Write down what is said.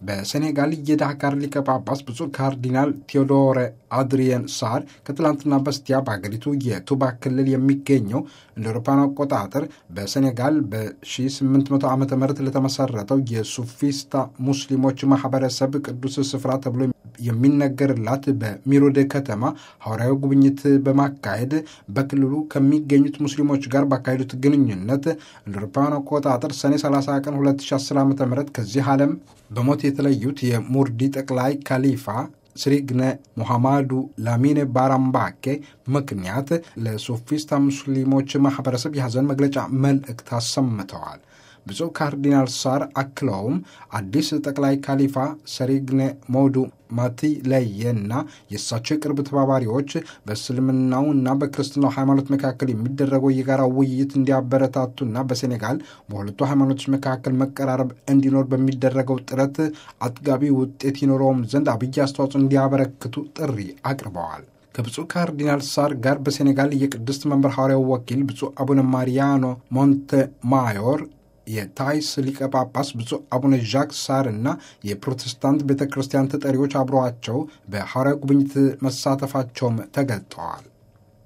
በሴኔጋል የዳካር ሊቀ ጳጳስ ብፁዕ ካርዲናል ቴዎዶረ አድሪየን ሳር ከትላንትና በስቲያ በሀገሪቱ የቱባ ክልል የሚገኘው እንደ አውሮፓውያን አቆጣጠር በሴኔጋል በ1800 ዓ ም ለተመሰረተው የሱፊስታ ሙስሊሞች ማህበረሰብ ቅዱስ ስፍራ ተብሎ የሚነገርላት በሚሮድ ከተማ ሐዋርያዊ ጉብኝት በማካሄድ በክልሉ ከሚገኙት ሙስሊሞች ጋር ባካሄዱት ግንኙነት እንደ አውሮፓውያን አቆጣጠር ሰኔ 30 ቀን 2010 ዓ ም ከዚህ ዓለም በሞት የተለዩት የሙርዲ ጠቅላይ ካሊፋ ስሪግነ ሙሐማዱ ላሚኔ ባራምባኬ ምክንያት ለሱፊስታ ሙስሊሞች ማህበረሰብ የሐዘን መግለጫ መልእክት አሰምተዋል። ብፁዕ ካርዲናል ሳር አክለውም አዲስ ጠቅላይ ካሊፋ ሰሪግነ ሞዱ ማቲ ለየና የእሳቸው የቅርብ ተባባሪዎች በእስልምናውና በክርስትናው ሃይማኖት መካከል የሚደረገው የጋራ ውይይት እንዲያበረታቱና በሴኔጋል በሁለቱ ሃይማኖቶች መካከል መቀራረብ እንዲኖር በሚደረገው ጥረት አጥጋቢ ውጤት ይኖረውም ዘንድ አብይ አስተዋጽኦ እንዲያበረክቱ ጥሪ አቅርበዋል። ከብፁዕ ካርዲናል ሳር ጋር በሴኔጋል የቅድስት መንበር ሐዋርያው ወኪል ብፁዕ አቡነ ማሪያኖ ሞንቴማዮር የታይስ ሊቀ ጳጳስ ብፁዕ አቡነ ዣክ ሳር እና የፕሮቴስታንት ቤተ ክርስቲያን ተጠሪዎች አብረዋቸው በሐዋርያው ጉብኝት መሳተፋቸውም ተገልጠዋል።